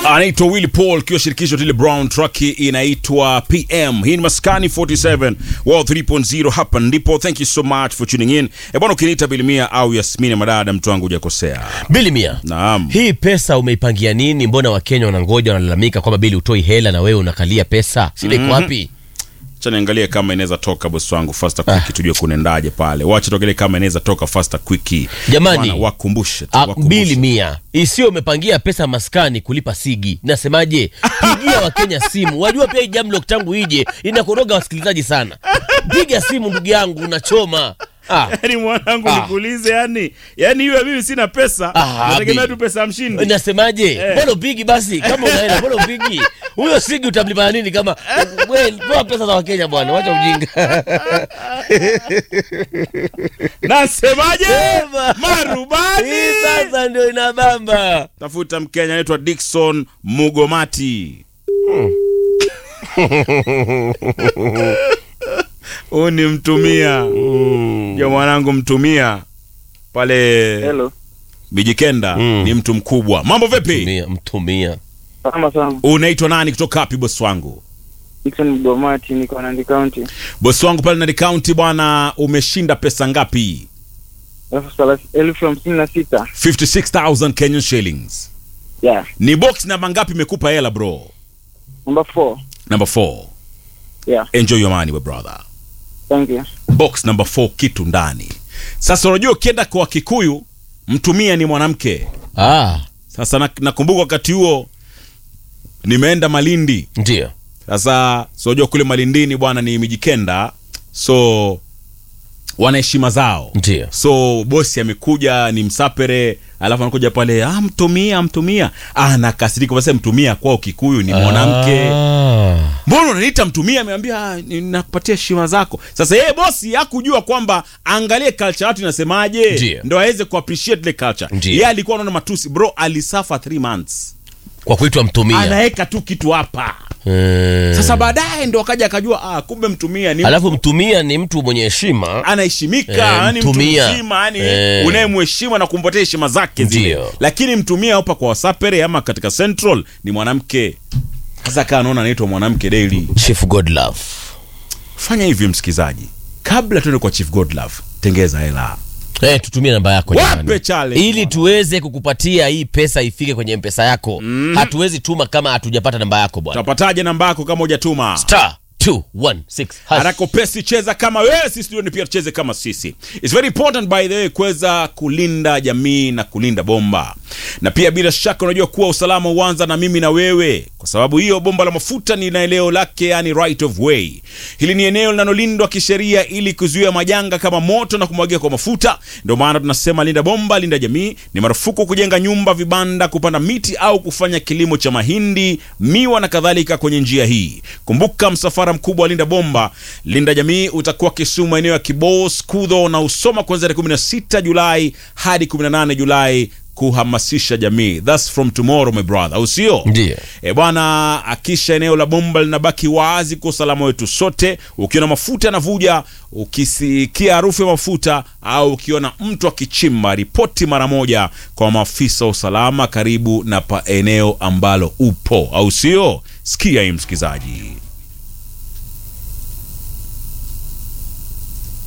anaitwa Willy Paul kiwa shirikisho tile Brown track inaitwa PM. Hii ni Maskani 47 World 3.0 hapa ndipo. Thank you so much for tuning in. E bwana, ukiniita Bilimia au Yasmini Madada, mtu wangu hujakosea. Bili Mia, Naam. hii pesa umeipangia nini? Mbona Wakenya wanangoja wanalalamika kwamba Bili utoi hela na wewe unakalia pesa, shida iko wapi? Acha niangalie kama inaweza toka bosi wangu faster quick, tujue kunaendaje pale. Wacha tuangalie kama inaweza toka faster quick. Jamani. Bwana, wakumbushe tu, Ah, wakumbushe. Bili Mia, isiyo umepangia pesa maskani kulipa sigi. Nasemaje? Pigia Wakenya simu, wajua pia hii jamlock tangu ije inakoroga wasikilizaji sana. Piga simu ndugu yangu, unachoma ah. Yaani mwanangu Ah. nikuulize yani, yani hiyo mimi sina pesa, Ah, nategemea Bi. tu pesa ya mshindi. Nasemaje? Mbona upigi basi? Kama unaenda mbona upigi? Huyo sigi utamlipa nini kama wewe toa pesa za Wakenya bwana, wacha ujinga. Nasemaje? Sema. Marubani. Hii sasa ndio inabamba. Tafuta Mkenya anaitwa Dickson Mugomati. Huyu ni mtumia ya mwanangu, mtumia pale Hello. Bijikenda Mm. ni mtu mkubwa. Mambo vipi? Mtumia, mtumia. Salama sana. Unaitwa nani kutoka wapi bosi wangu? Dickson Mgomati niko Nandi County. Bosi wangu pale Nandi County bwana, umeshinda pesa ngapi? Elfu thelathini- elfu hamsini na sita. 56000 Kenyan shillings. Yeah. Ni box namba ngapi imekupa hela bro? Number four. Number 4. Yeah. Enjoy your money my brother. Thank you. box number 4 kitu ndani. Sasa unajua ukienda kwa Kikuyu mtumia ni mwanamke. Ah, Sasa na- nakumbuka wakati huo nimeenda Malindi. ndio. Sasa so unajua kule Malindini bwana ni Mijikenda, so wana heshima zao. Ndio. So bosi amekuja ni msapere, alafu anakuja pale ah, mtumia mtumia, ah, anakasirika basi, mtumia kwao Kikuyu ni mwanamke Ah. mbona unaniita mtumia? Ameambia "Ah, nakupatia heshima zako. Sasa yeye bosi hakujua kwamba angalie culture watu inasemaje, Ndiyo. ndo aweze kuappreciate ile culture. Ndiyo. Yeye alikuwa anaona matusi, bro, alisafa 3 months, Kwa kuitwa mtumia. anaweka tu kitu hapa. Eh. Sasa baadaye ndo akaja akajua, ah, kumbe mtumia ni Alafu mtumia ni mtu mwenye heshima. anaheshimika, Eh, yani mtu mtumia. mzima, yani Eh. unayemheshimu na kumpatia heshima zake zile. Ndiyo. Lakini mtumia hapa kwa wasapere ama katika central ni mwanamke. Sasa kaa anaona anaitwa mwanamke daily. Chief Godlove. fanya hivi msikizaji kabla tuende kwa chief godlove tengeza hela Eh, tutumie namba yako Wape jamani. challenge. ili tuweze kukupatia hii pesa ifike kwenye mpesa yako. Hatuwezi tuma kama hatujapata namba yako bwana. utapataje namba yako kama hujatuma Star 216 hash. haraka upesi cheza kama wewe sisi studioni pia tucheze kama sisi It's very important by the way kuweza kulinda jamii na kulinda bomba na pia bila shaka unajua kuwa usalama huanza na mimi na wewe kwa sababu hiyo bomba la mafuta ni na eneo lake yani right of way hili ni eneo linalolindwa kisheria ili kuzuia majanga kama moto na kumwagia kwa mafuta ndio maana tunasema linda bomba linda jamii ni marufuku kujenga nyumba vibanda kupanda miti au kufanya kilimo cha mahindi miwa na kadhalika kwenye njia hii kumbuka msafara mkubwa wa linda bomba linda jamii utakuwa kisumu eneo ya kibos kudho na usoma kuanzia tarehe 16 julai hadi 18 julai kuhamasisha jamii thats from tomorrow my brother au sio Ndiyo. E bwana, akisha eneo la bomba linabaki wazi kwa usalama wetu sote. Ukiona mafuta yanavuja, ukisikia harufu ya mafuta au ukiona mtu akichimba, ripoti mara moja kwa maafisa wa usalama karibu na pa eneo ambalo upo, au sio? Sikia hii msikizaji.